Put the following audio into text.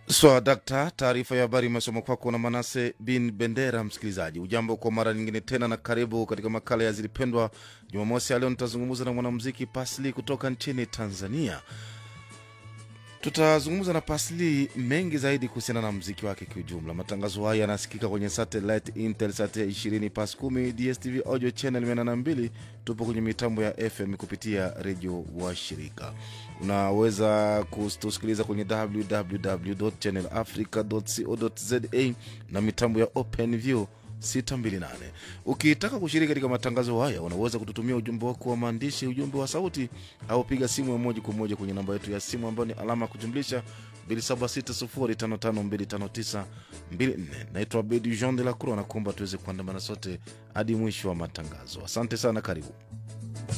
Swa dakta, taarifa ya habari imesoma kwako na Manase bin Bendera. Msikilizaji ujambo kwa mara nyingine tena, na karibu katika makala ya Zilipendwa. Jumamosi ya leo nitazungumza na mwanamuziki Pasli kutoka nchini Tanzania. Tutazungumza na Pasli mengi zaidi kuhusiana na mziki wake kiujumla. Matangazo haya yanasikika kwenye satellite Intelsat ya 20 pas 10 DSTV audio channel 82. Tupo kwenye mitambo ya FM kupitia redio wa shirika. Unaweza kutusikiliza kwenye www channel africa co za na mitambo ya OpenView 628. Ukitaka kushiriki katika matangazo haya, unaweza kututumia ujumbe wako wa maandishi, ujumbe wa sauti, au piga simu ya moja kwa moja kwenye namba yetu ya simu ambayo ni alama ya kujumlisha 276055259254. Naitwa Bedi Jean de la Croix na kuomba tuweze kuandamana sote hadi mwisho wa matangazo. Asante sana, karibu.